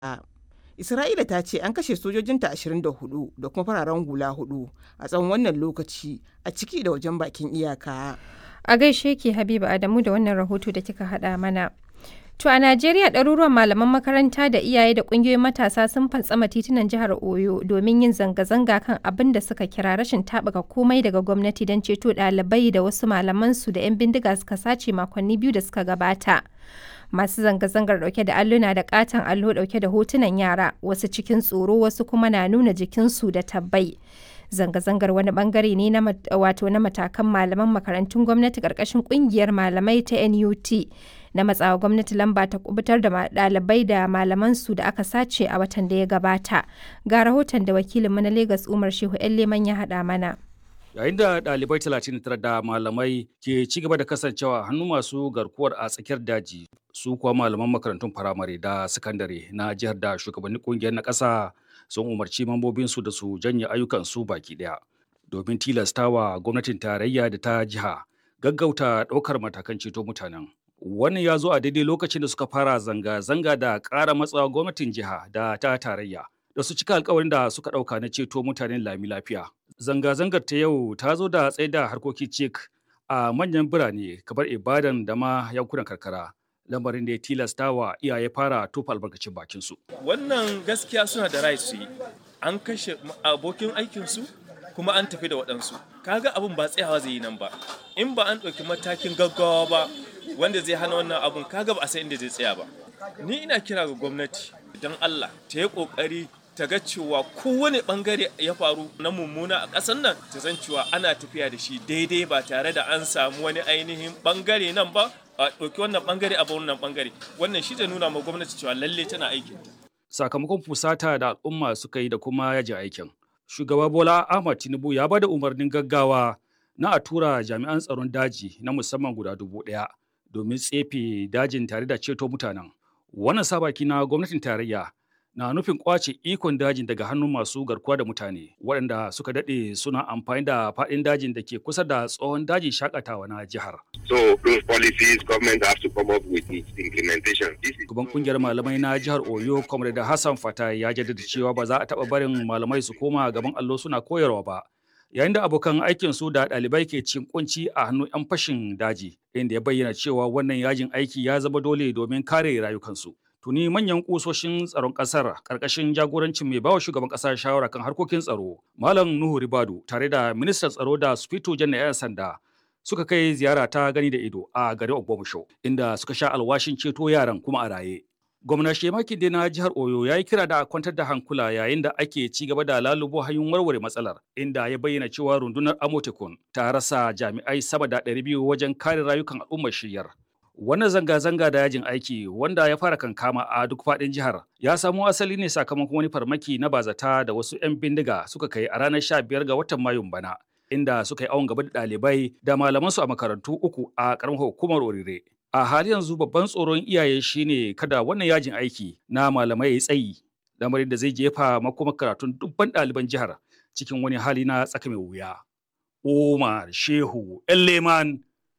Isra'ila ta ce an kashe sojojinta 24 da kuma fararen hula hudu a tsawon wannan lokaci a ciki da wajen bakin iyaka. A gaishe ki Habiba Adamu da wannan rahoto da kika haɗa mana. To a Najeriya ɗaruruwan malaman makaranta da iyaye da ƙungiyoyin matasa sun fantsama titunan jihar Oyo domin yin zanga-zanga kan abin da suka kira rashin taɓuka komai daga gwamnati don ceto ɗalibai da wasu malamansu da 'yan bindiga suka sace makonni biyu da suka gabata. Masu zanga-zangar ɗauke da alluna da ƙaton allo ɗauke da hotunan yara wasu cikin tsoro wasu kuma na nuna jikinsu da tabbai. Zanga-zangar wani bangare ne na wato na matakan malaman makarantun gwamnati ƙarƙashin ƙungiyar malamai ta NUT na matsawa gwamnati lamba ta kubutar da ɗalibai da malamansu da aka sace a watan da ya gabata. Ga rahoton da wakilinmu na Legas Umar Shehu 'yan Leman ya haɗa mana. Yayin da ɗalibai 39 da malamai ke ci gaba da kasancewa hannu masu garkuwar a tsakiyar daji su kuwa malaman makarantun firamare da sakandare na jihar da shugabannin kungiyar na ƙasa sun umarci mambobinsu da su janye ayyukansu baki ɗaya domin tilastawa gwamnatin tarayya da ta jiha gaggauta ɗaukar matakan ceto mutanen. Wannan ya zo a daidai lokacin da suka fara zanga-zanga da ƙara matsawa gwamnatin jiha da ta tarayya da su cika alkawarin da suka ɗauka na ceto mutanen lami lafiya. Zanga-zangar ta yau ta zo da tsaye da harkokin cik a manyan birane kamar Ibadan da ma yankunan karkara. Lamarin da ya tilasta wa iyaye fara tofa albarkacin bakinsu. Wannan gaskiya suna da right su yi. An kashe abokin aikinsu kuma an tafi da waɗansu. Kaga abin ba tsayawa zai yi nan ba. In ba an ɗauki matakin gaggawa ba wanda zai hana wannan abun kaga ba a san inda zai tsaya ba. Ni ina kira ga gwamnati don Allah ta yi ƙoƙari ta ga cewa kowane bangare ya faru na mummuna a ƙasar nan ta san cewa ana tafiya da shi daidai ba tare da an samu wani ainihin bangare nan ba a ɗauki wannan bangare a wannan bangare wannan shi zai nuna ma gwamnati cewa lalle tana aikin sakamakon fusata da al'umma suka yi da kuma yaji aikin shugaba bola ahmad tinubu ya bada umarnin gaggawa na a tura jami'an tsaron daji na musamman guda dubu ɗaya domin tsefe dajin tare da ceto mutanen wannan sabaki na gwamnatin tarayya na nufin kwace ikon dajin daga hannun masu garkuwa da mutane waɗanda suka daɗe suna amfani da faɗin dajin da ke kusa da tsohon dajin shakatawa na jihar. So those policies government have to come up with its implementation. Gaban kungiyar malamai na jihar Oyo, Comrade Hassan Fata ya jaddada cewa ba za a taɓa barin malamai su koma gaban allo suna koyarwa ba. Yayin da abokan aikin su da ɗalibai ke cin kunci a hannun 'yan fashin daji, inda ya bayyana cewa wannan yajin aiki ya zama dole domin kare rayukansu. tuni manyan kusoshin tsaron kasar karkashin jagorancin mai bawa shugaban kasa shawara kan harkokin tsaro malam nuhu ribadu tare da ministan tsaro da sufito jan yan sanda suka kai ziyara ta gani da ido a garin ogbomusho inda suka sha alwashin ceto yaran kuma a raye gwamna shemaki da na jihar oyo ya yi kira da kwantar da hankula yayin da ake ci gaba da lalubo hanyoyin warware matsalar inda ya bayyana cewa rundunar amotekun ta rasa jami'ai sama da 200 wajen kare rayukan al'ummar shiryar Wannan zanga-zanga da yajin aiki wanda ya fara kankama a duk faɗin jihar ya samo asali ne sakamakon wani farmaki na bazata da wasu 'yan bindiga suka kai a ranar 15 ga watan Mayun bana, inda suka yi awon gaba da ɗalibai da malamansu a makarantu uku a ƙaramar hukumar Orire. A hali yanzu babban tsoron iyaye shine kada wannan yajin aiki na malamai ya tsayi, lamarin da zai jefa makomar karatun dubban ɗaliban jihar cikin wani hali na tsaka mai wuya. Umar Shehu Leman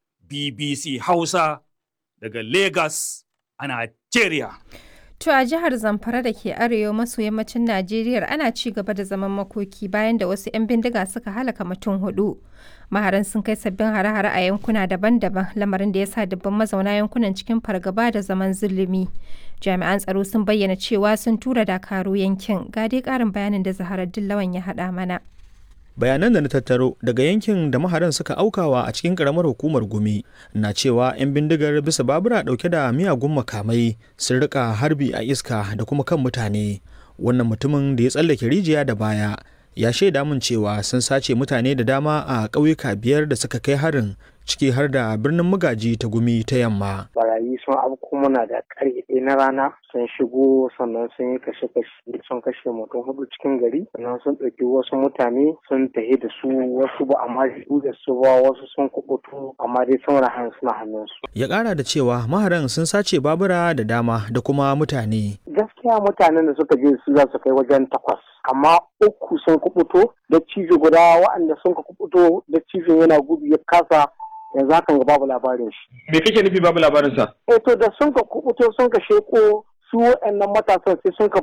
BBC Hausa daga Lagos a Najeriya. To a jihar Zamfara da ke arewa maso yammacin Najeriya ana ci gaba da zaman makoki bayan da wasu 'yan bindiga suka halaka mutum hudu. Maharan sun kai sabbin hare-hare a yankuna daban-daban lamarin da ya sa dubban mazauna yankunan cikin fargaba da zaman zulumi. Jami'an tsaro sun bayyana cewa sun tura dakaru yankin. Ga dai ƙarin bayanin da Zaharar Dillawan ya haɗa mana. bayanan da na tattaro daga yankin da maharan suka aukawa a cikin karamar hukumar gumi na cewa 'yan bindigar bisa babura dauke da miyagun makamai sun rika harbi a iska da kuma kan mutane wannan mutumin da ya tsallake rijiya da baya ya shaida min cewa sun sace mutane da dama a ƙauyuka biyar da suka kai harin ciki har da birnin magaji ta gumi ta yamma. Barayi sun afko muna da ƙarfe ɗaya na rana sun shigo sannan sun yi kashe-kashe sun kashe mutum hudu cikin gari sannan sun ɗauki wasu mutane sun tahi da su wasu ba amma su da su ba wasu sun kubutu amma dai sun rahan suna hannunsu. Ya ƙara da cewa maharan sun sace babura da dama da kuma mutane. Gaskiya mutanen da suka je su za su kai wajen takwas amma uku sun kubuto da cijo guda waɗanda sun kubuto da cijin yana gudu ya kasa yanzu hakan ga babu labarin shi. Me kake nufi babu labarin sa? Eh to da sun ka kubuto sun ka sheko su waɗannan matasan sai sun ka